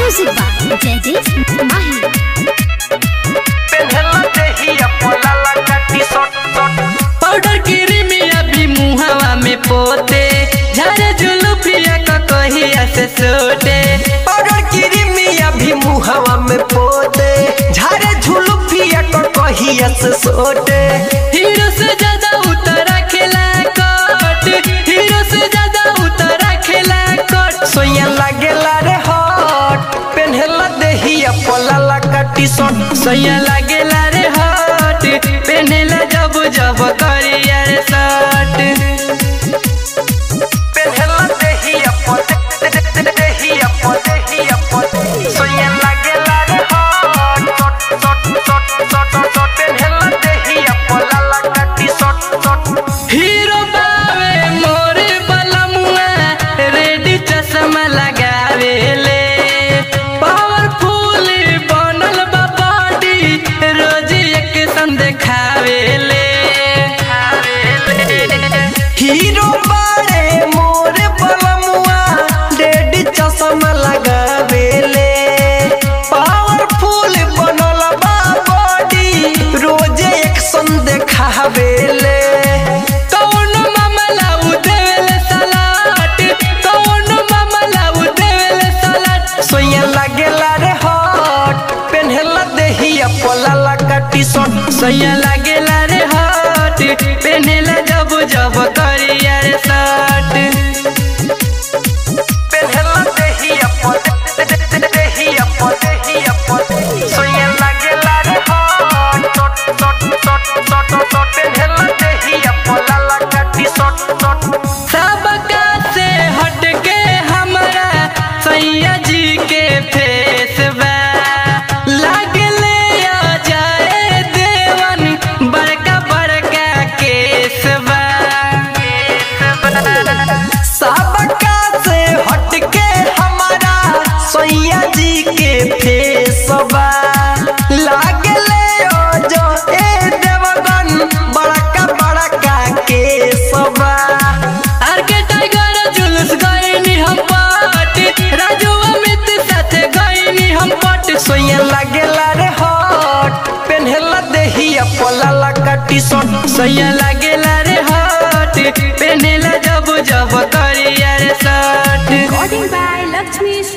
Music by Jaideep Mahi. पेन्हला देहिया पोलाला काटी सट सट पाउडर क्रीमिया भी मुहावा में पोते झारे जुलुफिया का कहिया से सोटे पाउडर क्रीमिया भी मुहवा में पोते झारे झुलुफिया को कहिया से सोटे हीरो से ज्यादा उतरा खेला कट हीरो से ज्यादा उतरा खेला कट सोया लागेला रे हट पेन्हला देहिया पोलाला काटी सट सैया लागेला रे हट पेनेला जब जब करिया रे शर्ट पेन्हला देहिया पोते देहिया पोते देहिया पोते सोया लागेला रे हट सट सट सट सट सट पेन्हला देहिया पोलाला काटी सट सट हीरो बावे मोरे बलमुआ रेडी चश्मा लगावे ले पावरफुल बनल बा बॉडी रोज एक सन देखावे ले हीरो बाड़े मोर बलमुआ रेड चश्मा लगावेले पावरफुल बनल बा बॉडी रोजे एक्शन देखावेले कौन मामला उ देवेले सलाट कौन मामला उ देवेले सलाट सोया लागेला रे हट पेन्हला देहिया पोलाला काटी शर्ट सैया लागेला रे हट पेनेला जब जब करिया रे शर्ट पेन्हला देहिया पोते देहिया पोते देहिया पोते सोया लागेला रे हट shirt shirt shirt shirt shirt पेन्हला देहिया पोलाला काटी शर्ट शर्ट सबका से हट के हमारा सैया जी के फेस बा लागले आ जाए देवन बड़का बड़का केस बा सबका से हटके हमारा सैया जी के फेसबा लागले ओ जो ए देवगन बड़का बड़का केसबा आर के टाइगर जुलूस गईनी हम पट राजू अमित साथे गईनी हम पट सोया लागेला रे हट पेन्हला देहिया पोलाला काटी शर्ट सैया लागेला रे हट पेनेला जब जब करिया रे शर्ट Recording by Lakshmi